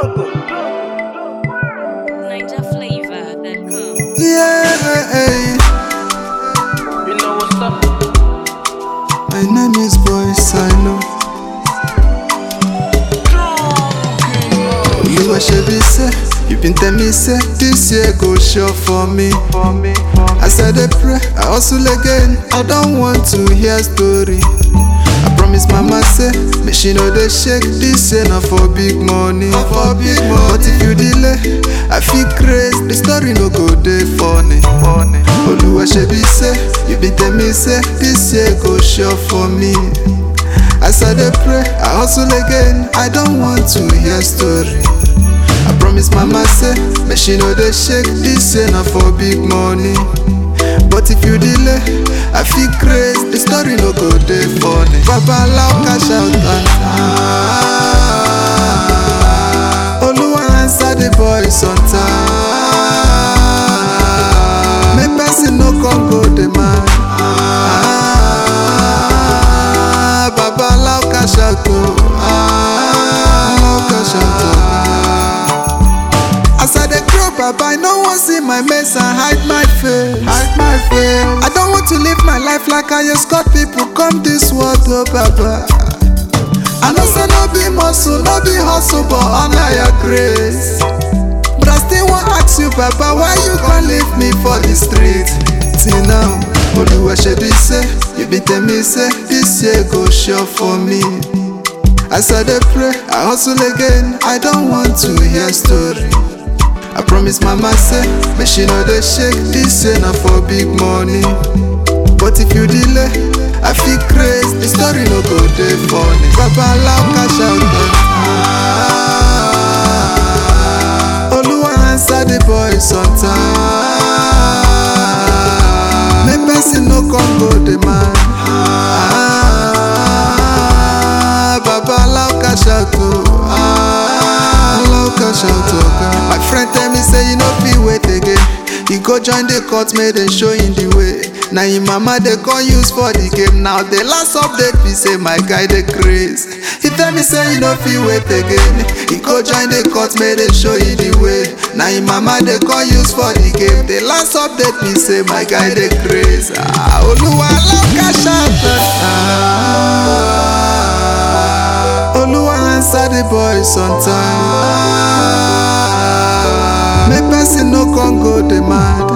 NinjaFlavor.com. Yeah, You know what's up? my name is Boy Silo. You a be say, you been tell me say this year go sure for me. For me, I said I pray, I hustle again. I don't want to hear story. I promise mama say, make she know they shake this year not for big money. Not for big money. But if you delay, I feel crazy. The story no go dey funny. funny. Oluwa shebi say, you been tell me say this year go sure for me. As I dey pray, I hustle again. I don't want to hear story. I promise mama say, make she know they shake this year not for big money. But if you delay, I feel crazy. The story no go dey funny. Baba allow cash out and ah. Oluwa answer the boys on time. Make person no come go demand. Ah, Baba allow cash out oh. Ah, allow cash out oh. As I dey grow, Baba, I no wan see my mess and hide my face. Hide my face. I don't want to live my life like I just got people come this world, oh Baba. I know say no be muscle, no be hustle, but honor your grace. But I still wan ask you, Baba, why you gon leave me for the street? Till now, Oluwa shebi say, you been tell me say this year go sure for me. As I dey pray, I hustle again. I don't want to hear story. I promise mama say, make she know they shake this year not for big money. But if you delay, I feel crazy. The story no go dey funny. Baba allow cash out on time. Oluwa answer the boys on time. Make person no come go demand. Ah, Baba allow cash out oh. Ah, allow cash out oh God. My friend tell me say you no fit wait again. You go join the court, make dem show you the way. Na him mama dey come use for the game. Now the last update be say my guy dey craze. He tell me say you no fit wait again. He go join the court, make dem show you the way. Na him mama dey come use for the game. The last update be say my guy dey craze. Ah, Oluwa allow cash out. Ah, Oluwa answer the boys on time. Make person no come go demand.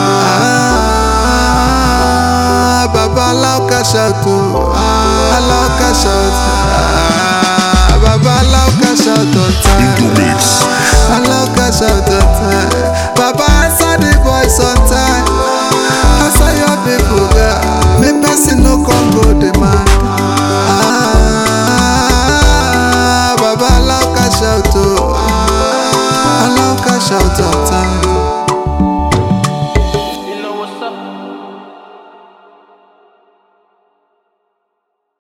Ah, Baba allow cash out oh. Ah, allow cash out. Ah, Baba allow cash out on time. Allow cash out on time. Baba answer the voice on time. Answer your people girl. Make person no come go demand. Ah, Baba allow cash out oh. Allow cash out on time.